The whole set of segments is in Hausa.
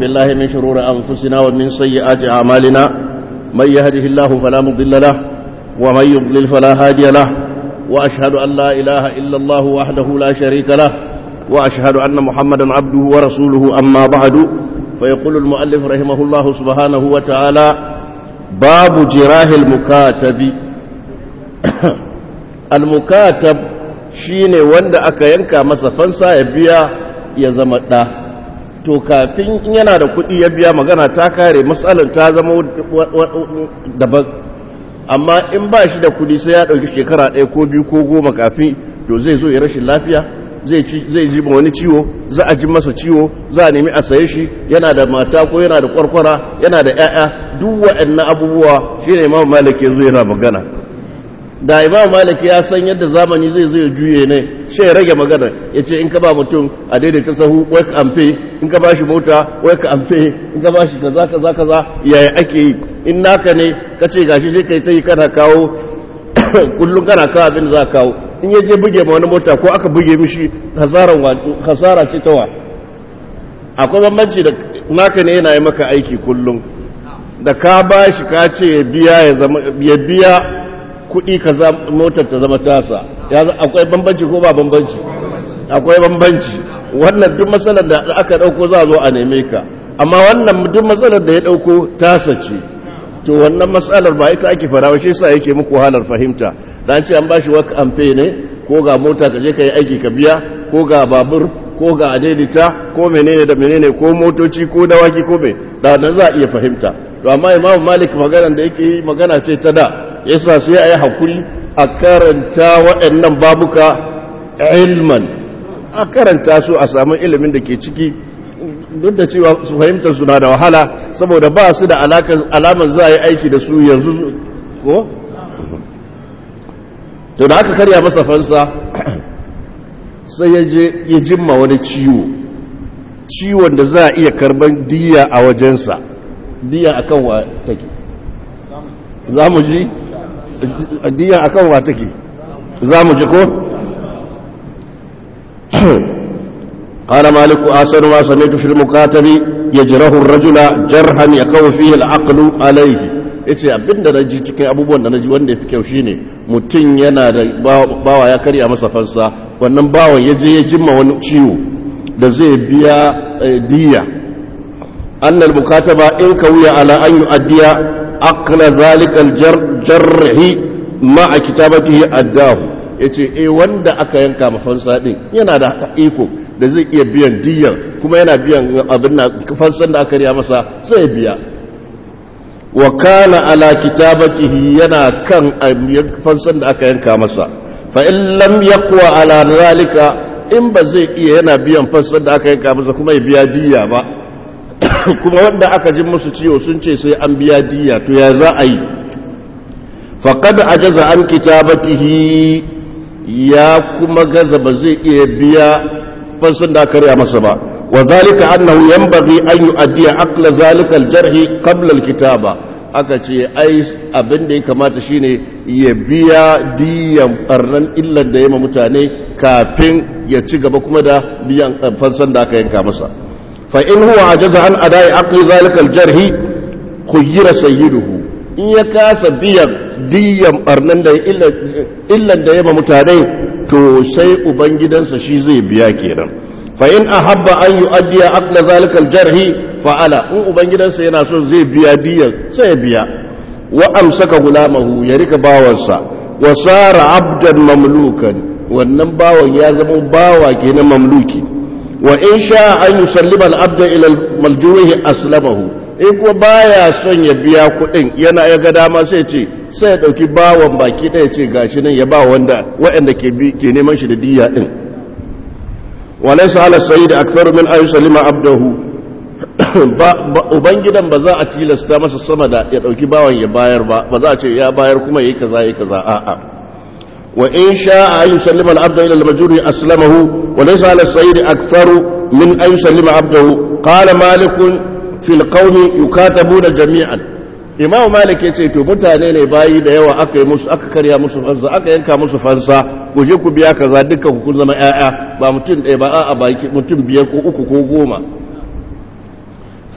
بالله من شرور أنفسنا ومن سيئات أعمالنا من يهده الله فلا مضل له ومن يضلل فلا هادي له وأشهد أن لا إله إلا الله وحده لا شريك له وأشهد أن محمدا عبده ورسوله أما بعد فيقول المؤلف رحمه الله سبحانه وتعالى باب جراه المكاتب المكاتب shine wanda aka yanka masa fansa ya biya ya zama ɗa to kafin yana da kuɗi ya biya magana ta kare matsalar ta zama daban amma in ba shi da kuɗi sai ya ɗauki shekara ɗaya ko biyu ko goma kafin to zai zo ya rashin lafiya zai ji wani ciwo za a ji masa ciwo za a nemi a saye shi yana da mata ko yana da kwarkwara yana da 'ya'ya duk waɗannan abubuwa shi ne imam malik ya zo yana magana da imam malik ya san yadda zamani zai zo ya juye ne sai ya rage magana ya ce in ka ba mutum a daidaita sahu wai ka amfe in ka ba shi mota wai ka amfe in ka ba shi kaza kaza kaza yaya ake yi in naka ne ka ce gashi sai kai ta yi kana kawo kullum kana kawo abin da za ka kawo in ya je buge ma wani mota ko aka buge mishi hasara ce tawa akwai bambanci da naka ne yana yi maka aiki kullum da ka ba shi ka ce ya biya ya biya kuɗi ka motar ta zama tasa akwai bambanci ko ba bambanci akwai bambanci wannan duk matsalar da aka ɗauko za a zo a neme ka amma wannan duk matsalar da ya ɗauko tasa ce to wannan matsalar ba ita ake fara shi sa yake muku halar fahimta da an ce an bashi waka amfe ne ko ga mota ka je ka yi aiki ka biya ko ga babur ko ga adedita ko menene da menene ko motoci ko dawaki ko me da nan za a iya fahimta to amma imamu malik magana da yake yi magana ce ta da yasa sai a yi hakuri a karanta waɗannan babuka ilman a karanta su a samu ilimin da ke ciki duk da cewa su fahimtar suna da wahala saboda ba su da alamar za a yi aiki da su yanzu ko? to da aka karya masa fansa sai ya je ya jimma wani ciwo ciwon da za a iya karban diya a wajensa diya akan wa take za mu ji diya akan wa take za mu ji ko? قال مالك آسر ما سمعت في المكاتب يجره الرجل جرحا يقوي فيه العقل عليه yace abinda na ji cikin abubuwan da na ji wanda ya fi kyau shine mutum yana da bawa ya karya masa fansa wannan bawan ya je ya jimma wani ciwo da zai biya diya annal mukataba in ka wuya ala an yu'addiya aqla zalika al-jarhi ma'a kitabatihi addahu yace eh wanda aka yanka mafansa din yana da iko da zai iya biyan diyan kuma yana biyan abin da fansan da aka riya masa sai biya wa kana ala kitabatihi yana kan fansan da aka yanka masa fa in lam yaqwa ala zalika in ba zai iya yana biyan fansan da aka yanka masa kuma ya biya diya ba kuma wanda aka ji musu ciwo sun ce sai an biya diya to ya za a yi faqad ajaza an kitabatihi ya kuma gaza ba zai iya biya fansun da aka riya masa ba wa zalika annahu yanbaghi an yu'addiya aqla zalika al-jarhi qabla al-kitaba aka ce ai abin da ya kamata shine ya biya diyan barnan illan da yema mutane kafin ya ci gaba kuma da biyan fansan da aka yanka masa fa in huwa ajaza an adai aqli zalika al-jarhi khuyyira sayyiduhu in ya kasa biyan diyan barnan da illan da yema mutane to sai ubangidansa shi zai biya kenan fa in ahabba an yu'addiya aqla zalika al-jarhi fa'ala in ubangidansa yana so zai biya diyan sai ya biya wa amsaka gulamahu ya rika bawansa wa sara abdan mamlukan wannan bawan ya zama bawa kenan mamluki wa in sha an yusallima al-abda ila al-maljuhi aslamahu in kuma baya son ya biya kuɗin yana ya ga dama sai ce sai ya ɗauki bawan baki ɗaya ce gashi nan ya ba wanda waɗanda ke neman shi da diya ɗin walai su ala sayi da aksaru min ayu salima abdahu ubangidan ba za a tilasta masa sama da ya ɗauki bawan ya bayar ba ba za a ce ya bayar kuma ya yi kaza ya yi kaza a'a wa in sha ayu salima al-abda ila al-majuri aslamahu wa laysa ala sayyid aktharu min ayu salima abdahu qala malikun fil qaumi yukatabuna jami'an imamu malik ya ce to mutane ne bayi da yawa aka yi musu aka karya musu fansa aka yanka musu fansa ku je ku biya kaza dukkan ku kun zama ƴaƴa ba mutum ɗaya ba a baki mutum biyar ko uku ko goma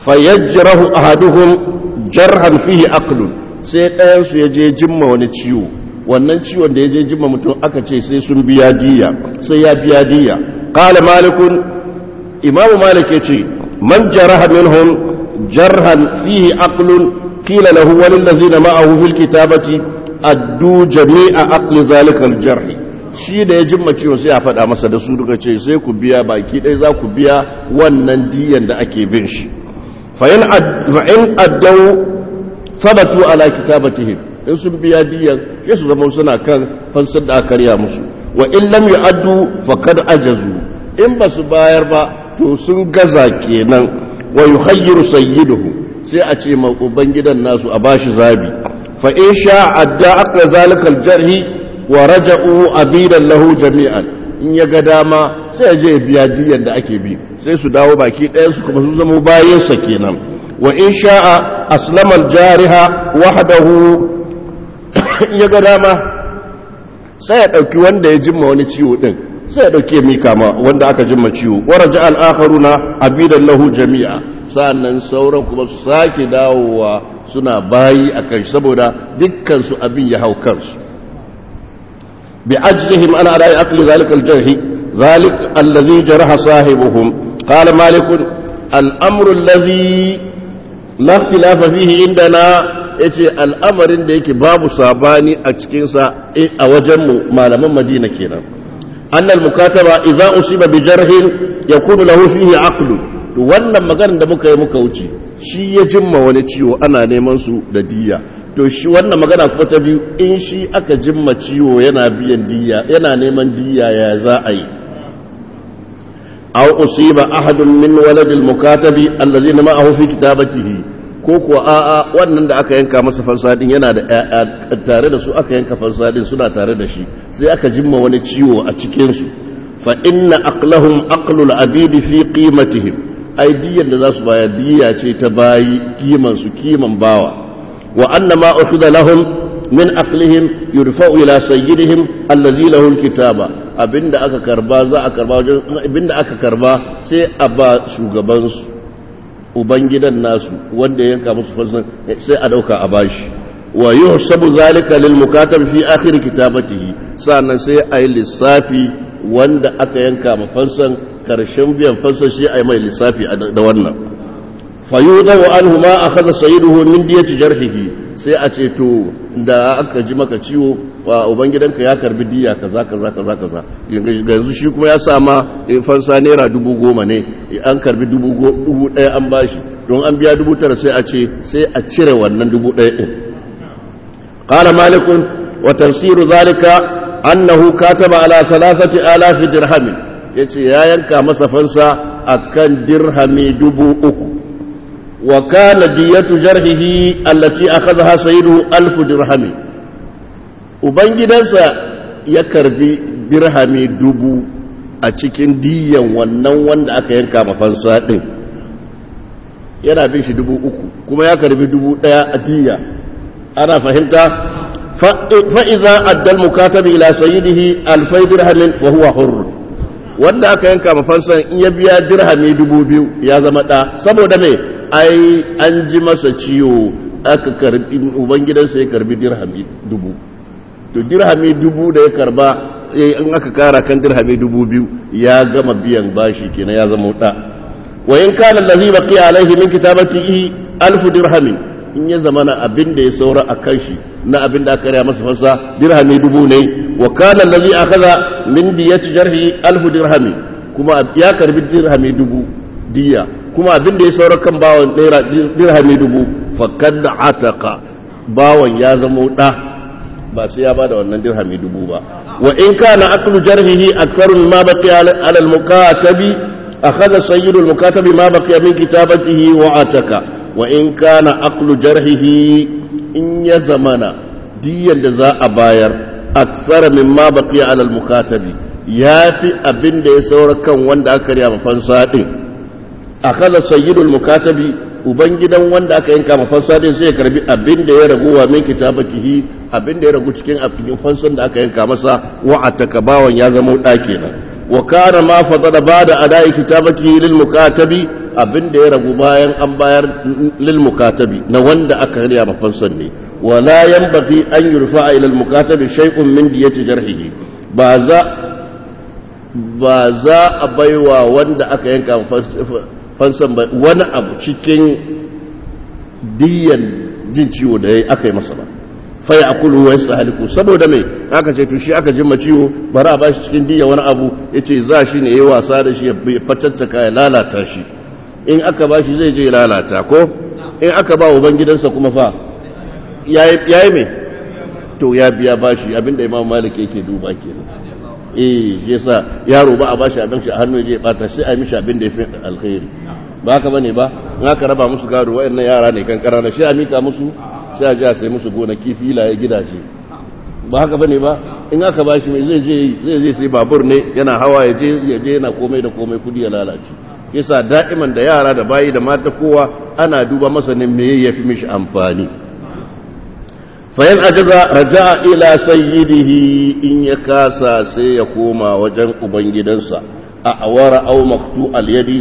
fayajrahu ahaduhum jarhan fihi aqlun sai ɗayan su ya je jimma wani ciwo wannan ciwon da ya je jimma mutum aka ce sai sun biya diya sai ya biya diya qala malikun imam malik yace man jaraha minhum jarhan fihi aqlun qila lahu walil ladzina ma'ahu fil kitabati addu jami'a aqli zalika al jarh shi da ya jimma ciwo sai a faɗa masa da su duka ce sai ku biya baki ɗaya za ku biya wannan diyan da ake bin shi fa in addau sabatu ala kitabatihim in sun biya diyan sai su zama suna kan fansar da aka karya musu wa in lam yu'addu faqad ajazu in ba su bayar ba to sun gaza kenan wa yuhayyiru sayyiduhu sai a ce ma ubangidan nasu a bashi zabi fa in sha adda aqla zalika aljarhi wa raja'u abidan lahu jami'an in ya ga dama sai ya je biya diyan da ake bi sai su dawo baki ɗayan su kuma sun zama bayansa kenan wa in sha'a aslama aljariha wahdahu in ya ga dama sai ya ɗauki wanda ya jimma wani ciwo ɗin sai ya ɗauki mika ma wanda aka jimma ciwo waraja al'akharuna abidan lahu jami'a sa'annan sauran kuma su sake dawowa suna bayi a kai saboda dukkan su abin ya hau kansu bi ajrihim ana ala aqli zalika al-jarh ذلك الذي جرح صاحبهم قال مالك الأمر الذي لا اختلاف فيه عندنا yace al'amarin da yake babu sabani a cikinsa a wajenmu malaman madina kenan annal mukataba idza usiba bi jarhin yakunu lahu fihi aqlu to wannan maganar da muka yi muka wuce shi ya jimma wani ciwo ana neman su da diya to shi wannan magana kuma ta biyu in shi aka jimma ciwo yana biyan diya yana neman diya ya za a yi aw usiba ahadun min waladil mukatabi allazina ma'ahu fi kitabatihi ko kuwa a'a wannan da aka yanka masa fansadin yana da tare da su aka yanka fansadin suna tare da shi sai aka jimma wani ciwo a cikin su fa inna aqlahum aqlul abidi fi qimatihim ai diyan da za su bayar diya ce ta bayi kiman su kiman bawa wa anna ma ukhidha lahum min aqlihim yurfa'u ila sayyidihim allazi lahu alkitaba abinda aka karba za a karba wajen abinda aka karba sai a ba shugaban su ubangidan nasu wanda ya yanka musu fansan sai a dauka a bashi wa yuhsabu zalika lil mukatab fi akhir kitabatihi sannan sai a yi lissafi wanda aka yanka ma fansan karshen biyan fansan shi a yi mai lissafi da wannan fayudahu anhu ma akhadha sayyiduhu min diyati jarhihi sai a ce to da aka ji maka ciwo wa ubangidanka ya karbi diya kaza kaza kaza kaza yanzu shi kuma ya sama fansa naira dubu goma ne an karbi dubu ɗaya an bashi don an biya dubu tara sai a ce sai a cire wannan dubu ɗaya ɗin qala malikun wa tafsiru zalika annahu kataba ala salasati alafi dirhami yace ya yanka masa fansa akan dirhami dubu uku وكان دية جرحه التي أخذها سيده ألف درهم Ubangidansa ya karbi dirhami dubu a cikin diyan wannan wanda aka yanka mafansa ɗin yana bin shi dubu uku kuma ya karbi dubu ɗaya a diya ana fahimta fa'iza addal mukatabi ila sayyidihi alfai dirhamin fa huwa hurr wanda aka yanka mafansan in ya biya dirhami dubu biyu ya zama ɗa saboda mai ai an ji masa ciwo aka karbi ubangidansa ya karbi dirhami dubu to dirhami dubu da ya karba in aka kara kan dirhami dubu biyu ya gama biyan bashi kenan ya zama da wa in kana allazi baqiya alaihi min kitabatihi alf dirhami in ya zamana abin da ya saura a kan shi na abin da aka raya masa fasa dirhami dubu ne wa kana allazi akhadha min diyati jarhi alf dirhami kuma ya karbi dirhami dubu diya kuma abin da ya saura kan bawan naira dirhami dubu fakad ataka bawan ya zama da ba sai ya bada wannan dirhami dubu ba wa in kana aqlu jarhihi aktharu mimma baqiya ala al-mukatabi akhadha sayyidu al-mukatabi ma baqiya min kitabatihi wa ataka wa in kana aqlu jarhihi in ya zamana diyan da za a bayar akthara mimma baqiya ala al-mukatabi yafi abin da ya saura kan wanda aka riya mafansa din akaza sayyidul mukatabi ubangidan wanda aka yanka mafansa din sai ya karbi abin da ya ragu wa min kitabatihi abin da ya ragu cikin abin fansan da aka yanka masa wa ataka bawan ya zama da kenan wa kana ma fadada bada adai kitabatihi lil mukatabi abin da ya ragu bayan an bayar lil mukatabi na wanda aka riya mafansan ne wala yanbaghi an yurfa ila al mukatabi shay'un min diyati jarhihi ba za ba za a baiwa wanda aka yanka fansan ba wani abu cikin diyan jin ciwo da aka yi masa ba fai a kulu wa yasa haliku saboda mai aka ce to shi aka jima ciwo bari a bashi cikin diya wani abu ya ce za shi ne ya yi wasa da shi ya fatattaka ya lalata shi in aka bashi zai je lalata ko in aka ba wa gidansa kuma fa ya yi mai to ya biya bashi abinda imam malik yake duba kenan eh yasa yaro ba a bashi abin shi a hannu ya bata sai a yi mishi abin da ya fi alkhairi ba haka bane ba in aka raba musu gado wayannan yara ne kan karana sai a mika musu sai a ji a sai musu gonaki filaye gidaje ba haka bane ba in aka bashi mai zai je zai je sai babur ne yana hawa ya je ya je yana komai da komai kudi ya lalace yasa da'iman da yara da bayi da mata kowa ana duba masa ne me yafi mishi amfani fayan ajaza raja'a ila sayyidihi in ya kasa sai ya koma wajen ubangidansa a awara aw maqtu al yadi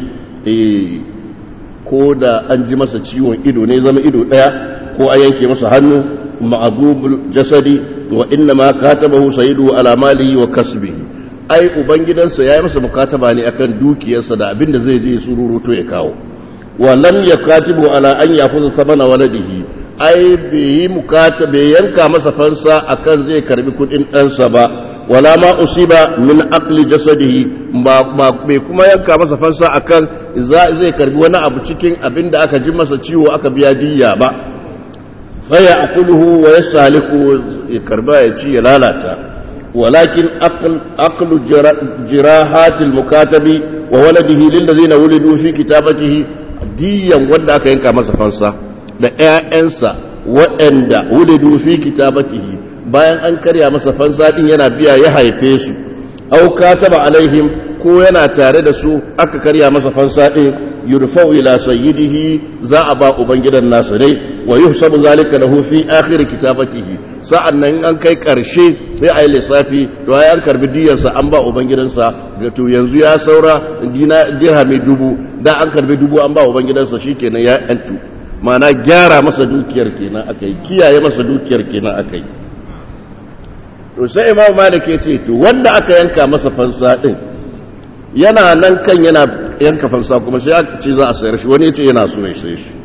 ko da an ji masa ciwon ido ne zama ido daya ko a yanke masa hannu ma'adubul jasadi wa inna ma katabahu sayyidu ala malihi wa kasbihi ai ubangidansa yayi masa mukataba ne akan dukiyarsa da abinda zai je sururuto ya kawo wa lam yakatibu ala an yakhudha thamana waladihi ai bai mukata bai yanka masa fansa akan zai karbi kudin ɗansa ba wala ma usiba min aqli jasadihi ba bai kuma yanka masa fansa akan zai karbi wani abu cikin abin da aka ji masa ciwo aka biya diyya ba faya akuluhu wa yasaliku ya karba ya ci ya lalata walakin aqlu jirahatil mukatabi wa waladihi lil ladina wulidu fi kitabatihi diyan wanda aka yanka masa fansa da ƴaƴansa waɗanda wulidu fi kitabatihi bayan an karya masa fansa din yana biya ya haife su au kataba alaihim ko yana tare da su aka karya masa fansa din yurfa'u ila sayyidihi za a ba ubangidan nasu dai wa yuhsabu zalika lahu fi akhir kitabatihi sa'annan an kai karshe sai ayi lissafi to ai an karbi diyarsa an ba ubangidansa ga to yanzu ya saura dina dirhami dubu da an karbi dubu an ba ubangidansa shikenan ya antu ma'ana gyara masa dukiyar kenan akai kiyaye masa dukiyar kenan akai to sai imam malik ya ce to wanda aka yanka masa fansa din yana nan kan yana yanka fansa kuma sai aka ce za a sayar shi wani ya ce yana so ya sai shi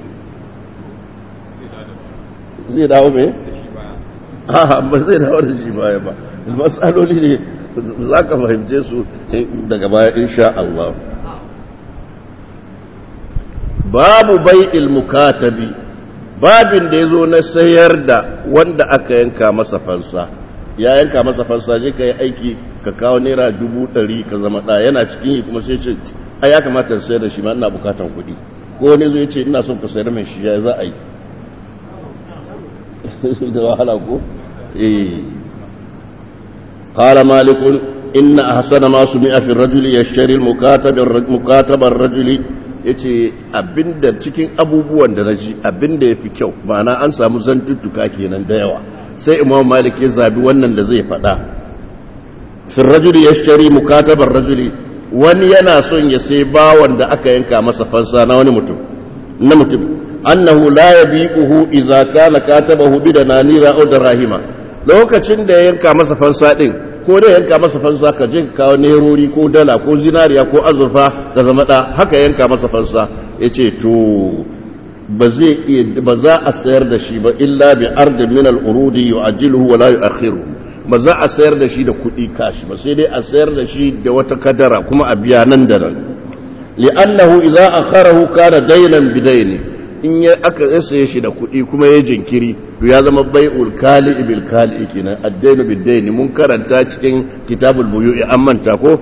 zai dawo me? ba zai dawo da shi baya ba matsaloli ne za ka fahimce su daga baya insha Allah babu bai mukatabi babin da ya zo na sayar da wanda aka yanka masa fansa ya yanka masa fansa je ka yi aiki ka kawo naira dubu ɗari ka zama ɗaya yana cikin yi kuma sai ce a ya kamata in sayar da shi ma ina bukatan kuɗi ko wani zo ya ce ina son ka sayar mai shi ya za a yi da wahala ko eh qala malik inna ahsana ma sumi'a fi ar-rajuli yashtari al-mukatab mukatab ar-rajuli yace abinda cikin abubuwan da naji abinda yafi kyau ma'ana an samu zantuttuka kenan da yawa sai imam malik ya zabi wannan da zai faɗa fi rajuli ya shari mukatabar rajuli wani yana son ya sai bawan da aka yanka masa fansa na wani mutum na mutum annahu la yabiquhu idza kana katabahu bi dananira aw darahima lokacin da ya yanka masa fansa din ko da yanka masa fansa ka je ka kawo nerori ko dala ko zinariya ko azurfa ka zama da haka yanka masa fansa yace to ba zai iya ba za a sayar da shi ba illa bi ardin min al-urudi yu'ajjiluhu wa la yu'akhiruhu ba za a sayar da shi da kuɗi kashi ba sai dai a sayar da shi da wata kadara kuma a biya nan da nan li'annahu idza akharahu kana daynan bidayni in ya aka saye shi da kuɗi kuma ya jinkiri to ya zama bai'ul kali bil kali kenan ad-daynu bid-dayni mun karanta cikin kitabul buyu'i an manta ko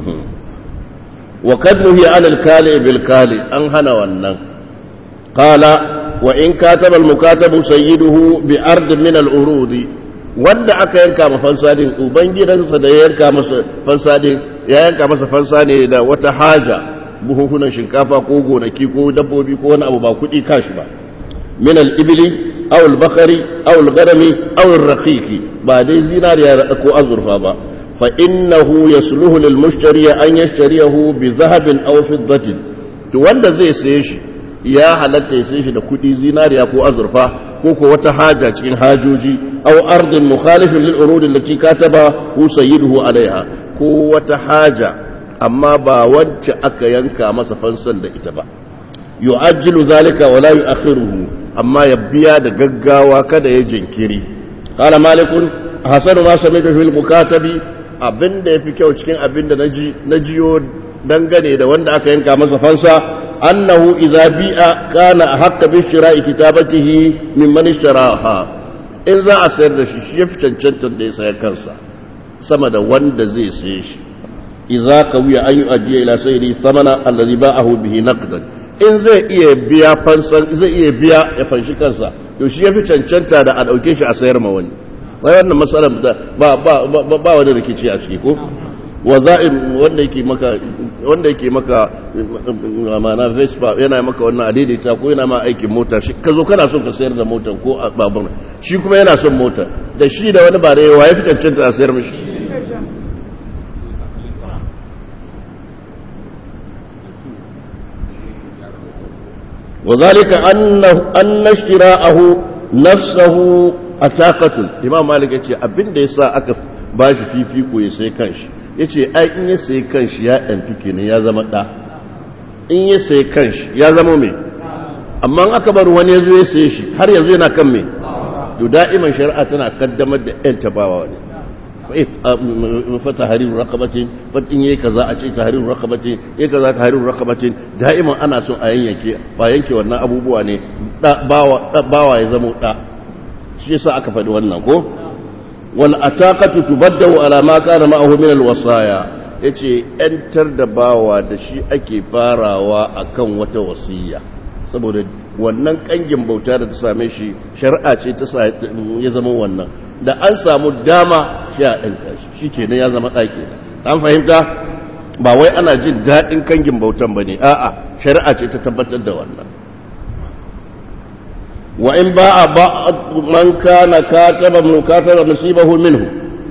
wa kad nuhiya 'ala al-kali bil kali an hana wannan qala wa in kataba al-mukatabu sayyiduhu bi ard min al-urudi wanda aka yanka ma fansadin ubangidansa da ya yanka masa fansadin ya yanka masa fansa ne da wata haja buhuhunan shinkafa ko gonaki ko dabbobi ko wani abu ba kuɗi kashi ba min al-ibli aw al-bakari aw al-gharami aw ar-raqiqi ba dai zinariya ko azurfa ba fa innahu yasluhu lil mushtari an yashtariyahu bi dhahabin aw fiddatin to wanda zai saye shi ya halatta ya saye shi da kuɗi zinariya ko azurfa ko ko wata haja cikin hajoji aw ardin mukhalifin lil urud allati kataba hu sayyiduhu alaiha ko wata haja amma ba wacce aka yanka masa fansan da ita ba yu'ajjilu zalika wa la yu'akhiruhu amma ya biya da gaggawa kada ya jinkiri qala malikun hasanu ma sami'tu fil mukatabi abinda yafi kyau cikin abinda naji najiyo dangane da wanda aka yanka masa fansa annahu idza bi'a kana haqqa bi shira'i kitabatihi mimman ishtaraha in za a sayar da shi shi yafi cancantar da ya sayar kansa sama da wanda zai saye shi idza qawiya an yu'addiya ila sayyidi thamana alladhi ba'ahu bihi naqdan in zai iya biya fansan zai iya biya ya fanshi kansa to shi yafi cancanta da a dauke shi a sayar ma wani wai wannan matsalar ba ba ba wani rikici a ciki ko waza'in wanda yake maka wanda yake maka amana Vespa yana maka wannan adaidaita ko yana ma aikin mota shi ka zo kana son ka sayar da motar ko babur shi kuma yana son mota da shi da wani ba da yawa ya fi cancanta a sayar mishi وذلك أنه أن اشتراءه نفسه أتاقة إمام مالك يقول أبن ديسا أكف bashi fifiko ya sai kanshi ya ce ai in ya sai kanshi ya ɗanfi kenan ya zama ɗa in ya sai kanshi ya zama mai amma aka bar wani ya zo ya sai shi har yanzu yana kan mai to da'iman shari'a tana kaddamar da ƴan tabawa ne fata hariru rakabatin fatin yayi kaza a ce tahriru rakabatin yayi kaza tahriru rakabatin da'iman ana son a yanke ba yanke wannan abubuwa ne bawa bawa ya zama ɗa shi yasa aka faɗi wannan ko والأتاقة تبدأ على ما كان معه من الوصايا yace ‘yantar da bawa da shi ake farawa a kan wata wasiya saboda wannan ƙangin bauta da ta same shi shari'a ce ta ya zama wannan da an samu dama shi a ‘yanta shi shi ke ya zama ɗaki an fahimta ba wai ana jin daɗin ƙangin bautan ba ne a'a shari'a ce ta tabbatar da wannan وإن باع بعض من كان كاتبا من كاتب نصيبه منه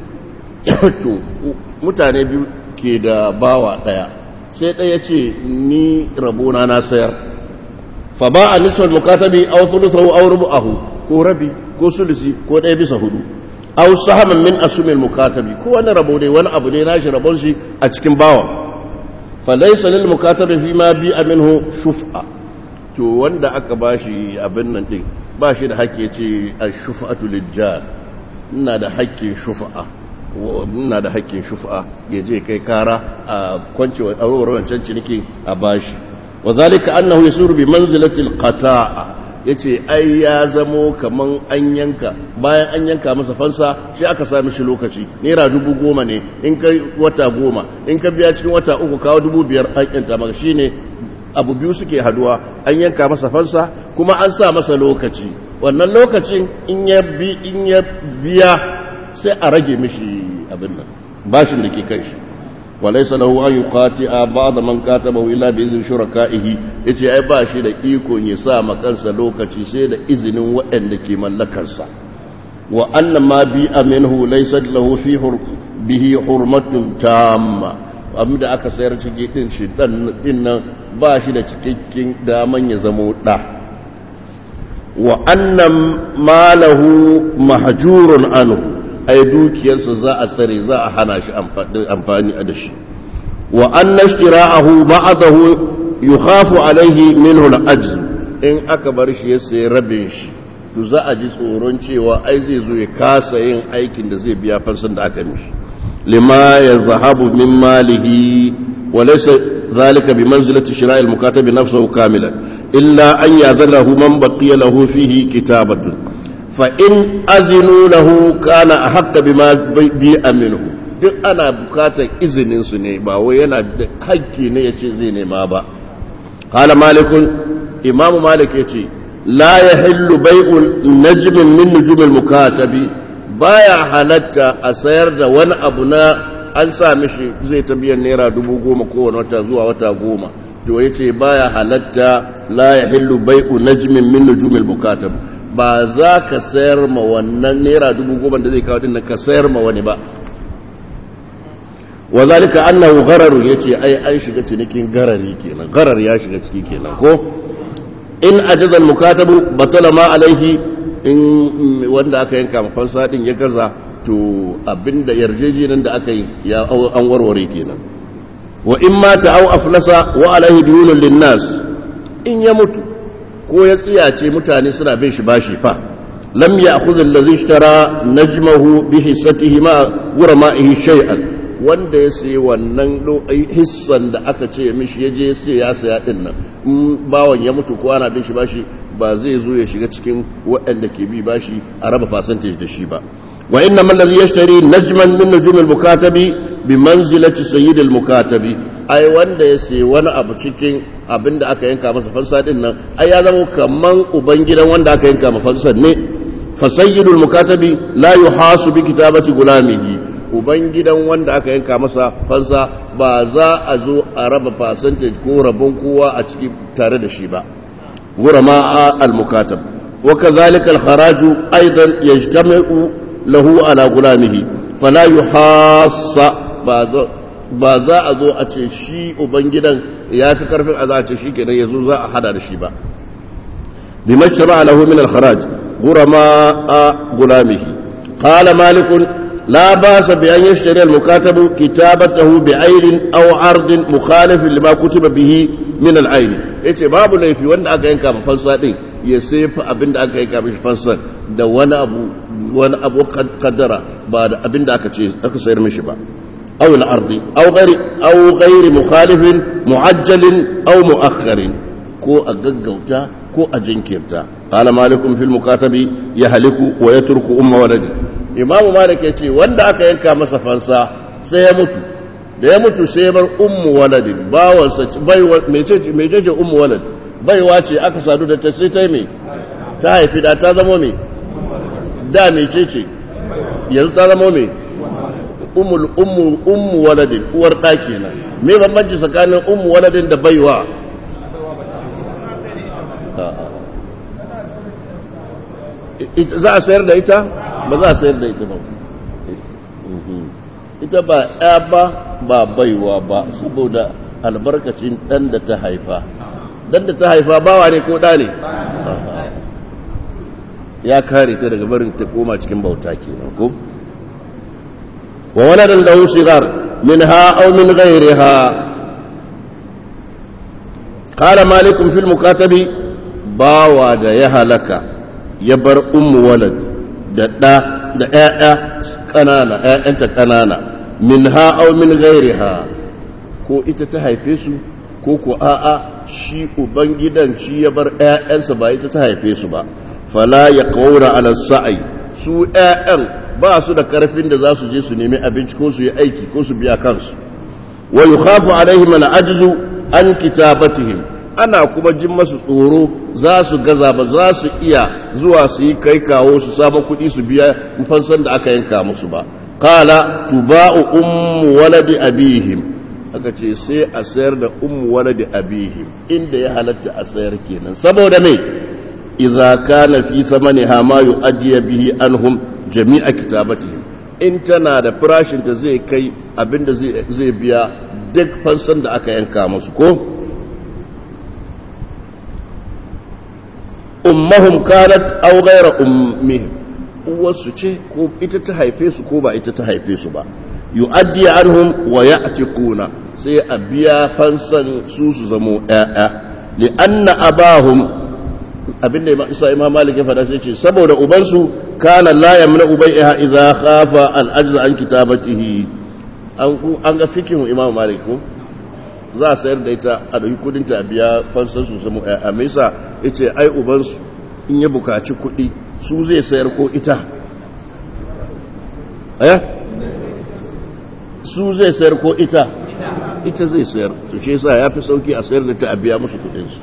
mutane biyu ke da bawa ɗaya sai ɗaya ce ni rabona na sayar fa ba a nisfar mukatabi aw thuluthahu aw rubu'ahu ko rabi ko sulusi ko ɗaya bisa hudu aw sahaman min asumil mukatabi ko wani rabo ne wani abu ne nashi rabon shi a cikin bawa fa laysa lil mukatabi fi ma bi minhu shuf'a to wanda aka bashi abin nan din ba shi da haƙƙi ce a shufa'atu lijjar ina da haƙƙin shufa'a ina da haƙƙin shufa'a ya je kai kara a kwanci a wancan ciniki a bashi wa zalika annahu yasuru bi manzilati alqata'a yace ai ya zamo kaman an yanka bayan an yanka masa fansa shi aka sa mishi lokaci naira dubu goma ne in kai wata goma in ka biya cikin wata uku kawo dubu biyar an yanta maka shine abu biyu suke haduwa an yanka masa fansa kuma an sa masa lokaci wannan lokacin in ya bi in ya biya sai a rage mishi abin nan bashin da ke kai shi walaysa lahu an yuqati'a ba'da man katabahu illa bi izni shuraka'ihi yace ai ba shi da iko ya sa ma kansa lokaci sai da izinin waɗanda ke mallakarsa wa anna ma bi minhu laysa lahu fi bihi hurmatun tamma abin da aka sayar ciki din shi din nan ba shi da cikakken daman ya zamo ɗa wa annan malahu mahjurun anhu ai dukiyarsa za a tsare za a hana shi amfani da shi wa anna ishtira'ahu ba'dahu yukhafu alaihi minhu al-ajz in aka bar shi ya sayi rabin shi to za a ji tsoron cewa ai zai zo ya kasa yin aikin da zai biya fansan da aka mishi لما يذهب من ماله وليس ذلك بمنزلة شراء المكاتب نفسه كاملا إلا أن يأذنه من بقي له فيه كتابة فإن أذنوا له كان أحق بما بيع منه duk ana bukatar izinin su ne ba wai yana da hakki ne ya ce zai nema ba qala malikun imam malik yace la yahillu bai'ul najmin min nujumil mukatabi baya halatta a sayar da wani abu na an sa mishi zai ta biyan naira dubu goma kowane wata zuwa wata goma to ya ce baya halatta la ya hillu bai'u najmin min nujumil bukatab ba za ka sayar ma wannan naira dubu goma da zai kawo din ka sayar ma wani ba wa zalika annahu ghararu yace ai an shiga cinikin garari kenan garar ya shiga ciki kenan ko in ajaza al-mukatabu batala ma alaihi in wanda aka yanka mafansa din ya gaza to abinda yarjejenin da aka yi ya an warware kenan wa in mata au aflasa wa alaihi diyunun linnas in ya mutu ko ya tsiyace mutane suna bin shi bashi fa lam ya'khudh allazi ishtara najmahu bi hissatihi ma gurama'ihi shay'an wanda ya sayi wannan hissan da aka ce mishi yaje sai ya saya din nan in bawan ya mutu ko ana bin shi bashi ba zai zo ya shiga cikin waɗanda ke bi bashi a raba percentage da shi ba wa inna man ladhi yashtari najman min nujum al-mukatabi bi manzilati sayyid al-mukatabi ai wanda ya sayi wani abu cikin abinda aka yanka masa fansa din nan ai ya zama kaman uban gidan wanda aka yanka masa fansa ne fa sayyidul mukatabi la yuhasu bi kitabati gulamihi uban gidan wanda aka yanka masa fansa ba za a zo a raba percentage ko rabon kowa a ciki tare da shi ba غرماء المكاتب وكذلك الخراج أيضا يجتمع له على غلامه فلا يحاص ba za a zo a ce shi ubangidan ya fi karfin a za a ce shi kenan ya zo za a hada da shi ba bi mashara lahu min al-kharaj gurama a gulamihi qala malikun la basa bi an yashtari al-mukatabu kitabatahu bi aylin aw ardin mukhalifin lima kutiba bihi min al-ayl yace babu laifi wanda aka yanka ma fansa din ya sefa abin da aka yanka mishi fansa da wani abu wani abu kaddara ba da abin da aka ce aka sayar mishi ba aw al-ardi aw ghairi aw ghairi mukhalifin muajjalin aw muakharin ko a gaggauta ko a jinkirta qala malikum fil mukatabi yahliku wa yatruku umma waladi imamu malik yace wanda aka yanka masa fansa sai ya mutu da ya mutu sai bar ummu waladin bawansa baiwa mecece ummu walad baiwa ce aka sadu da ta sai ta yi mai ta haifi da ta zama mai da mecece yanzu ta zama mai ummul ummu ummu waladin uwar ɗa kenan me bambanci tsakanin ummu waladin da baiwa za a sayar da ita ba za a sayar da ita ba ita ba ya ba ba baiwa ba saboda albarkacin ɗan da ta haifa ɗan da ta haifa bawa ne ko ɗa ne ya kare ta daga barin ta koma cikin bauta kenan ko wa waladan lahu shigar minha aw min ghayriha qala malikum fil mukatabi bawa da ya halaka ya bar ummu walad da ɗa da ‘ya'ya ƙanana ‘ya'yanta ƙanana min ha'au min gairiha ko ita ta haife su ko ko a'a shi ubangidan shi ya bar ‘ya'yansa ba ita ta haife su ba fala ya ƙaura ala sa'ai su ‘ya'yan ba su da ƙarfin da za su je su nemi abinci ko su yi aiki ko su biya kansu wa yukhafu alaihim al-ajzu an kitabatihim ana kuma jin masu tsoro za su gaza ba za su iya zuwa su yi kai kawo su samu kuɗi su biya fansan da aka yanka musu ba kala tuba'u ummu waladi abihim aka ce sai a sayar da ummu waladi abihim inda ya halatta a sayar kenan saboda me idza kana fi samaniha ma yu'addi bihi anhum jami'a kitabatihim in tana da farashin da zai kai abinda zai biya duk fansan da aka yanka musu ko ummahum kanat aw ghayra ummihim uwarsu ce ko ita ta haife su ko ba ita ta haife su ba yu'addi anhum wa ya'tikuna sai a biya fansan su su zamo ƴaƴa li anna abahum abinda imam isa imam malik ya faɗa sai ce saboda ubansu kana la yamna ubaiha idza khafa al ajza an kitabatihi an an ga fikin imam malik ko za a sayar da ita a ɗauki kudinta a biya fansar su samu a mesa ya ce ai ubansu in ya bukaci kudi su zai sayar ko ita aya su zai sayar ko ita ita zai sayar su ce sa ya fi sauki a sayar da ta a biya musu kudinsu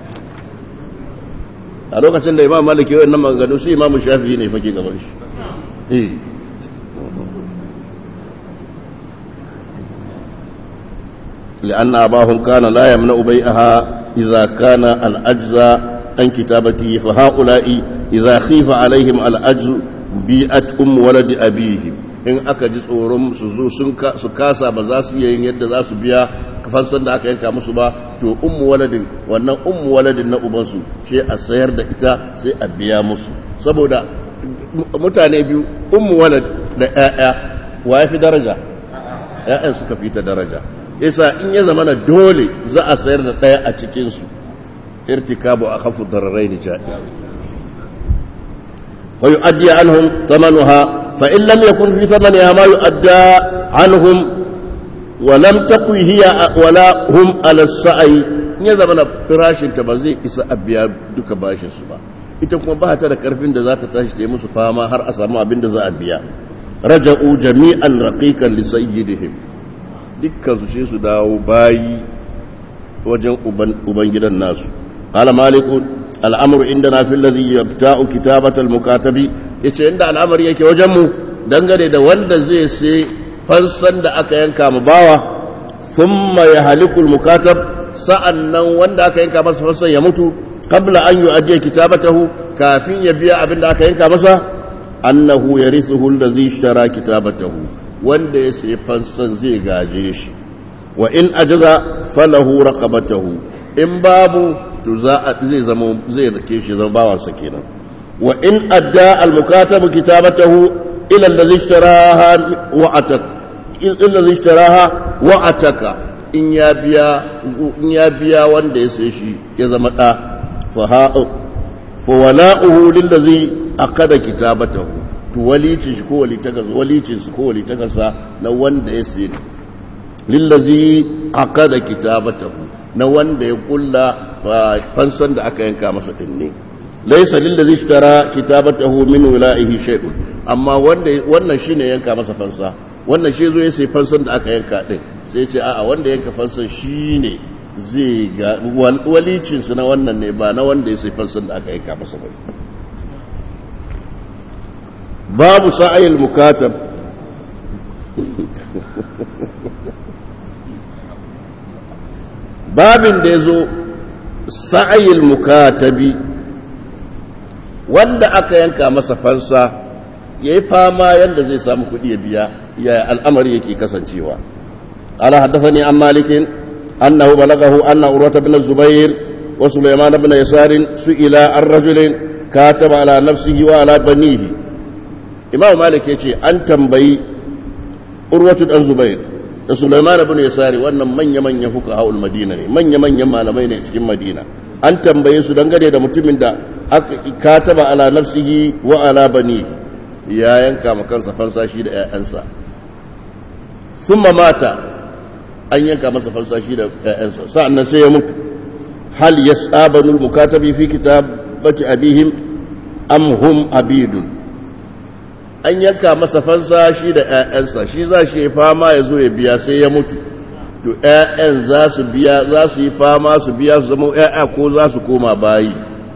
a lokacin da imam maliki yau nan maganganu shi imam shafi ne fake gaban shi لأن أباهم كان لا يمنع بيعها إذا كان الأجزاء عن كتابته فهؤلاء إذا خيف عليهم الأجز بيئت أم ولد أبيهم in aka ji tsoron su zo su kasa ba za su iya yin yadda za su biya fansan da aka yanka musu ba to ummu waladin wannan ummu waladin na ubansu sai a sayar da ita sai a biya musu saboda mutane biyu ummu walad da ƴaƴa wa ya fi daraja ƴaƴan suka fi ta daraja yasa in ya zama na dole za a sayar da ɗaya a cikinsu irtikabu a kafu dararai ni ja'i fa yu'addi anhum thamanuha fa in lam yakun fi thamaniha ma yu'adda anhum wa lam takun hiya wala hum ala sa'i in ya zama na firashin ta ba zai isa a biya duka bashin su ba ita kuma ba ta da karfin da za ta tashi ta yi musu fama har a samu abin da za a biya raja'u jami'an raqiqan li sayyidihim dukkan su ce su dawo bayi wajen uban gidan nasu qala maliku al'amru indana fil ladhi yabta'u kitabata al-mukatabi yace inda al'amari yake wajen mu dangane da wanda zai sai fansan da aka yanka mu bawa thumma yahliku al-mukatab sa'annan wanda aka yanka masa fansan ya mutu qabla an yu'addi kitabatahu kafin ya biya abin da aka yanka masa annahu yarithuhu alladhi ishtara kitabatahu wanda ya sayi fansan zai gaje shi wa in ajaza falahu raqabatahu in babu to za zai zama zai rike shi zama bawansa kenan wa in adda al-mukatab kitabatahu ila alladhi ishtaraha wa atak illa alladhi ishtaraha wa ataka in ya biya in ya biya wanda ya sayi shi ya zama da fa ha fa wala'uhu lillazi aqada kitabatahu to walicin shi ko walitakarsa walicin su ko walitakarsa na wanda ya sayi lillazi aqada kitabatahu na wanda ya kulla fansan da aka yanka masa din ne laysa lillazi ishtara kitabatahu min wala'ihi shay'un amma wanda wannan shine yanka masa fansa wannan shi zo ya sai fansan da aka yanka din sai ce a'a wanda yanka fansan shine zai ga walicin su na wannan ne ba na wanda ya sai fansan da aka yanka masa ba babu sa'ayil mukatab babin da ya zo sa'ayil mukatabi wanda aka yanka masa fansa ya yi fama yadda zai samu kuɗi ya biya ya al'amari yake kasancewa ala haddasa ne an malikin annahu balagahu anna urwata bin zubair wa sulaiman bin yasarin su ila an rajulin kataba ala nafsihi wa ala banihi imam malik ya ce an tambayi urwatu dan zubair da sulaiman ibn yasari wannan manya-manyan fuqahaul madina ne manya-manyan malamai ne cikin madina an tambaye su dangane da mutumin da aka kataba ala nafsihi wa ala bani ya yanka ma kansa fansa shi da ƴaƴansa summa mata an yanka masa fansa shi da ƴaƴansa sa'annan sai ya mutu hal yasabanu mukatabi fi kitabati abihim am hum abidun an yanka masa fansa shi da ‘ya'yansa shi za shi yi fama ya zo ya biya sai ya mutu to ‘ya'yan za su biya za su yi fama su biya su zama ‘ya'ya ko za su koma bayi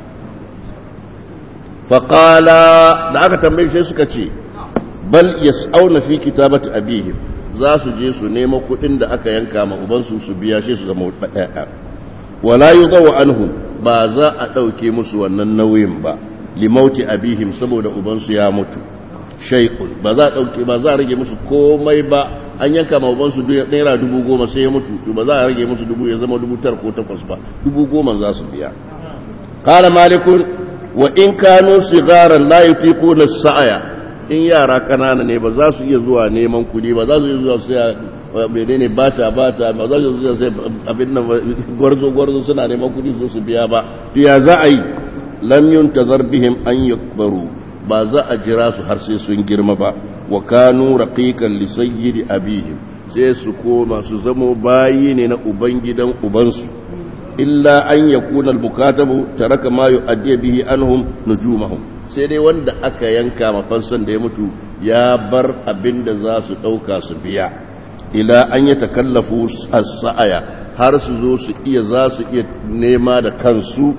faƙala da aka tambaye shi suka ce bal ya auna fi kitabati abihim za su je su nema kuɗin da aka yanka ma ubansu su biya shi su zama ‘ya'ya wala yi anhu ba za a ɗauke musu wannan nauyin ba limauti abihim saboda ubansu ya mutu shaikun ba za a ɗauke ba za a rage musu komai ba an yanka ma ubansu naira dubu goma sai ya mutu to ba za a rage musu dubu ya zama dubu tar ko takwas ba dubu goma za su biya kala malikun wa in kanu sigaran la yufiquna sa'aya in yara kanana ne ba za su iya zuwa neman kuɗi ba za su iya zuwa sai menene bata bata ba za su iya sai abin nan gwarzo gwarzo suna neman kuɗi su su biya ba to ya za a yi lam yuntazar bihim an yakbaru ba za a jira su har sai sun girma ba wa kanu raqiqan li sayyidi abihim sai su koma su zamo bayi ne na ubangidan ubansu illa an yakuna al-mukatabu taraka ma yu'addi bihi anhum nujumahum sai dai wanda aka yanka mafansan da ya mutu ya bar abinda za su dauka su biya ila an ya takallafu as-sa'aya har su zo su iya za su iya nema da kansu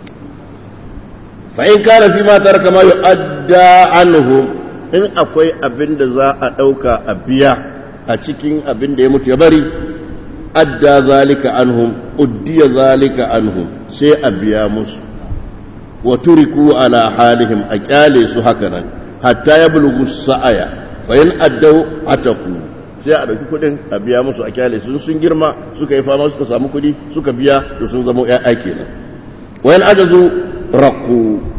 fa'in kana fi matar kama yi adda anhu in akwai abin da za a ɗauka a biya a cikin abin da ya mutu ya bari adda zalika anhum uddiya zalika anhum sai a biya musu wa turiku ala halihim a kyale su haka nan hatta ya bulugu sa'aya fayin addau ataku sai a ɗauki kuɗin a biya musu a kyale sun sun girma suka yi fama suka samu kuɗi suka biya to sun zama ƴaƴa kenan wayan ajazu raqu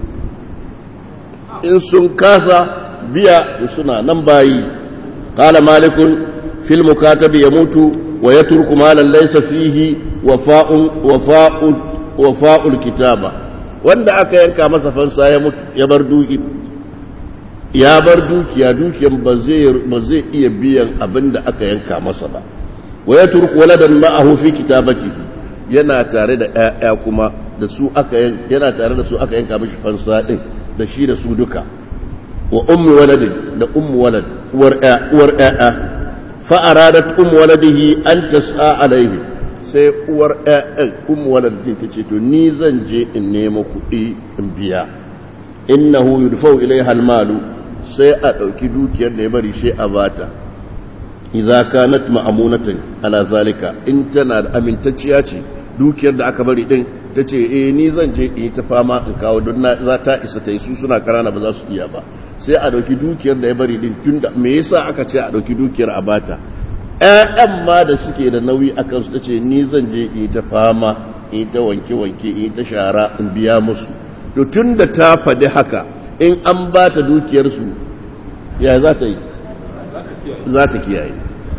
in sun kasa biya to suna nan bayi qala malikun fil mukatabi yamutu wa yatruku malan laysa fihi wafa'un wafa'un wafa'ul kitaba wanda aka yanka masa fansa ya mutu ya bar duki ya bar dukiya dukiyan ba zai iya biyan abin da aka yanka masa ba wa ya turku waladan ma'ahu fi kitabatihi yana tare da ƴaƴa kuma da su aka yana tare da su aka yanka mishi fansa din da shi da su duka wa ummu waladin da ummu walad uwar ƴaƴa uwar ƴaƴa fa aradat ummu waladihi an tas'a alaihi sai uwar ƴaƴan ummu waladin tace to ni zan je in nemo kuɗi in biya innahu yudfau ilaiha almalu sai a ɗauki dukiyar da ya bari sai a bata idza kanat ma'amunatan ala zalika in tana da amintacciya ce dukiyar da aka bari din tace eh ni zan je in ta fama in kawo don na za ta isa ta yi su suna karana ba za su iya ba sai a ɗauki dukiyar da ya bari din tunda me yasa aka ce a ɗauki dukiyar a bata ƴaƴan ma da suke da nauyi akan su tace ni zan je in ta fama in ta wanke wanke in ta shara in biya musu to tunda ta faɗi haka in an ba ta dukiyarsu ya za ta yi za ta kiyaye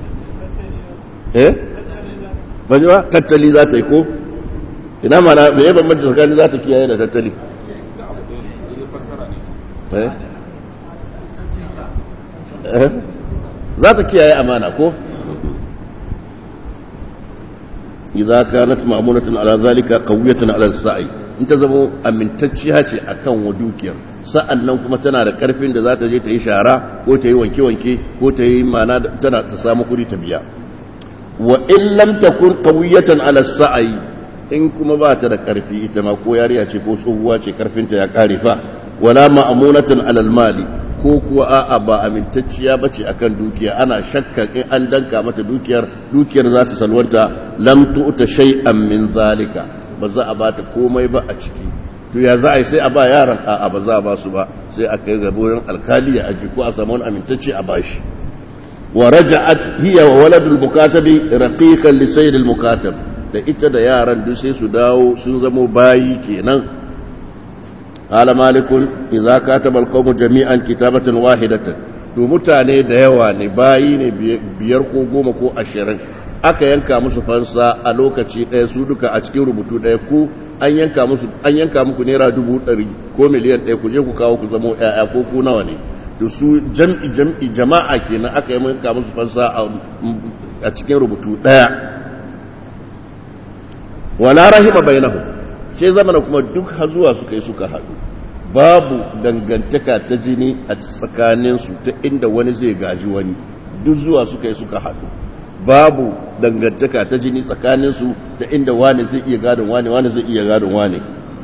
eh ba ji ba tattali za ta yi ko ina mana da ya bambanci tsakanin za ta kiyaye da tattali eh za ta kiyaye amana ko idza kanat ma'munatan ala zalika qawiyatan ala sa'i in ta zama amintacciya ce akan wa dukiyar sa'an nan kuma tana da karfin da za ta je ta yi shara ko ta yi wanke-wanke ko ta yi mana tana ta samu kudi ta biya wa in lam takun qawiyatan ala sa'i in kuma ba ta da karfi ita ma ko yariya ce ko tsohuwa ce karfinta ya kare fa wala ma'munatan ala mali ko kuwa a'a ba amintacciya bace akan dukiya ana shakka in an danka mata dukiyar dukiyar za ta salwanta lam tu'ta shay'an min zalika ba za a ba ta komai ba a ciki to ya za a yi sai a ba yaran a ba za a ba su ba sai a kai ga wurin alkali ya aji ko a samu wani amintacce a bashi wa raja'at hiya wa waladul mukatabi raqiqan li sayyidil mukatab da ita da yaran duk sai su dawo sun zamo bayi kenan qala malikun idza kataba alqawmu jami'an kitabatan wahidatan to mutane da yawa ne bayi ne biyar ko goma ko ashirin aka yanka musu fansa a lokaci ɗaya su duka a cikin rubutu ɗaya ku an yanka musu an yanka muku naira dubu ɗari ko miliyan ɗaya ku je ku kawo ku zamo ƴaƴa ko ku nawa ne da su jam'i jam'i jama'a kenan aka yanka musu fansa a cikin rubutu ɗaya wala rahima bainahum sai zamana kuma duk hazuwa suka yi suka haɗu babu dangantaka ta jini a tsakaninsu ta inda wani zai gaji wani duk zuwa suka yi suka haɗu babu dangantaka ta jini tsakaninsu ta inda wani zai iya gadon wani wani zai iya gadon wani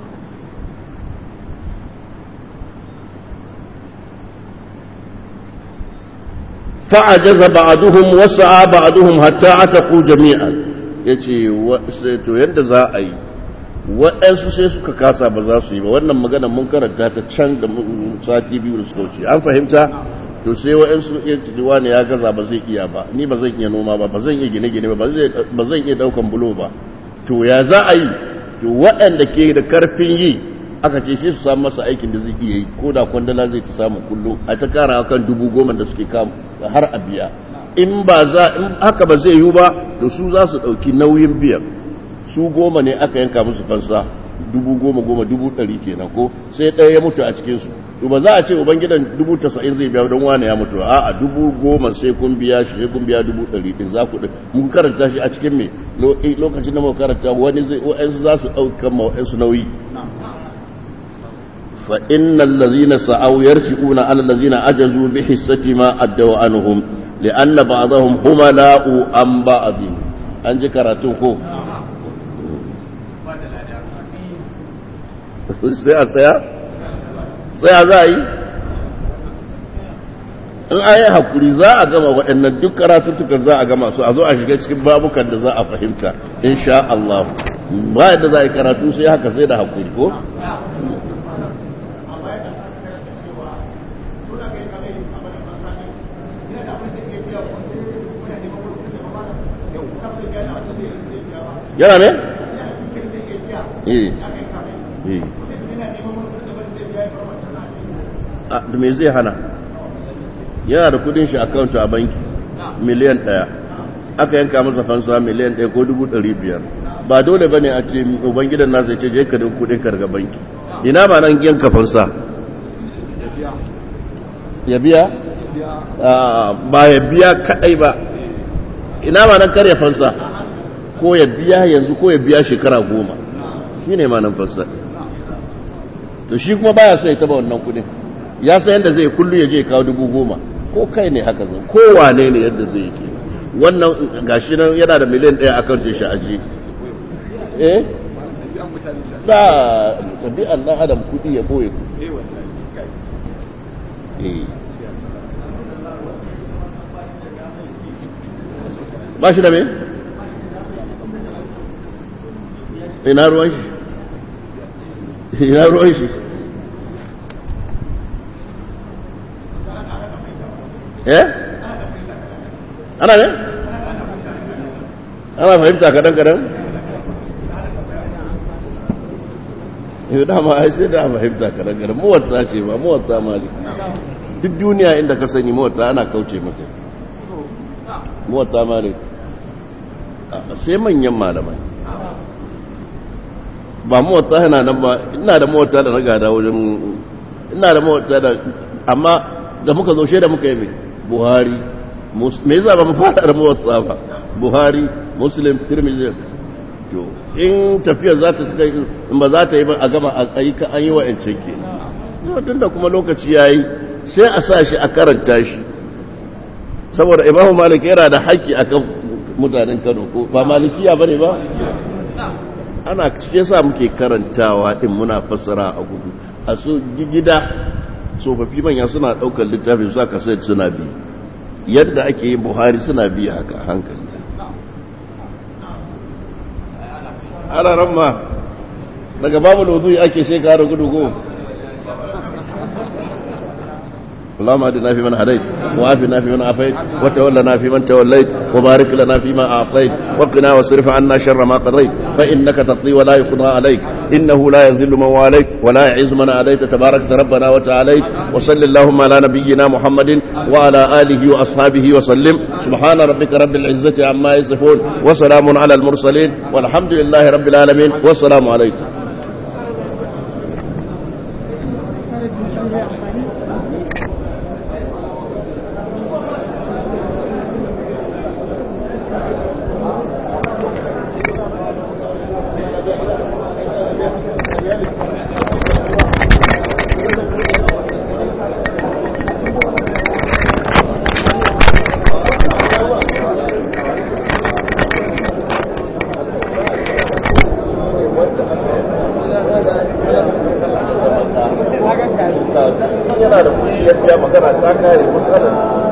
fa'ajaza ba'aduhum wasa'a ba'aduhum hatta ataku jami'an yace to yanda za a yi waɗansu sai suka kasa ba za su yi ba wannan magana mun karanta ta can da sati biyu da suka wuce an fahimta to sai waɗansu iya cijiwa ne ya gaza ba zai iya ba ni ba zan iya noma ba ba zan iya gine-gine ba ba zan iya ɗaukan bulo ba to ya za a yi to waɗanda ke da karfin yi aka ce shi su samu masa aikin da zai iya yi ko da kwandala zai ta samu kullu a ta kara kan dubu goma da suke kam har a biya in ba za in haka ba zai yiwu ba to su za su ɗauki nauyin biyan su goma ne aka yanka musu fansa dubu goma goma dubu ɗari kenan ko sai ɗaya ya mutu a cikinsu to ba za a ce ubangidan dubu tasa'in zai biya don wane ya mutu a a dubu goma sai kun biya shi sai kun biya dubu ɗari ɗin za ku mun karanta shi a cikin me lokacin da muka karanta wani zai wa'ansu za su ɗaukan ma wa'ansu nauyi fa innal ladzina sa'aw yarji'una ala ladzina ajazu bi hissati ma addaw anhum li'anna ba'dahum humala'u an ba'dhin an ji karatun ko sai a tsaya tsaya za a yi in a yi haƙuri za a gama waɗannan duk karatuttukan za a gama su a zo a shiga cikin babukan da za a fahimta insha Allah ba yadda za a yi karatu sai haka sai da haƙuri ko? yana ne? eh eh da me zai hana yana da kudin shi akawunta a banki miliyan ɗaya aka yanka masa fansa miliyan ɗaya ko dubu ɗari biyar ba dole ba ne a ce ubangidan nasa ce je ka da kudin karga banki ina ba nan yanka fansa ya biya ba ya biya kaɗai ba ina ba nan karya fansa ko ya biya yanzu ko ya biya shekara goma shi ne ma nan fansa to shi kuma baya so ya taba wannan kudin ya san yadda zai kullu ya je kawo dubu goma ko kai ne haka zai ko wane ne yadda zai ke wannan gashi nan yana da miliyan ɗaya akan ce shi aji eh da ɗabi'an ɗan adam kudi ya boye ba shi da me? ina ruwan shi ina ruwan shi eh ana ne ana fahimta kadan kadan yau dama ai sai da fahimta kadan kadan muwatta ce ba muwatta malik duk duniya inda ka sani muwatta ana kauce mata muwatta malik sai manyan malamai ba muwatta yana nan ba ina da muwatta da na gada wajen ina da muwatta da amma da muka zo da muka yi mai buhari me yasa ba mu fara da muwatta ba buhari muslim tirmidhi to in tafiyar za ta kai in ba za ta yi ba a gama a yi ka an yi wa yancin ke tun da kuma lokaci yayi sai a sa shi a karanta shi saboda imamu malik yana da haƙƙi akan mutanen kano ko ba malikiya bane ba ana shi yasa muke karantawa din muna fassara a gudu a so gida tsofaffi manya suna daukar littafin su aka sai suna bi yadda ake yin buhari suna bi haka hankali ana ramma daga babu lodu ake shekara gudu go اللهم اهدنا فيمن هديت وعافنا فيمن عافيت وتولنا فيمن توليت وبارك لنا فيما اعطيت وقنا واصرف عنا شر ما قضيت فانك تقضي ولا يقضى عليك انه لا يذل من واليت ولا يعز من عليت تبارك ربنا وتعاليت وصل اللهم على نبينا محمد وعلى اله واصحابه وسلم سبحان ربك رب العزه عما يصفون وسلام على المرسلين والحمد لله رب العالمين والسلام عليكم yana da kuɗi ya magana ta kare matsalar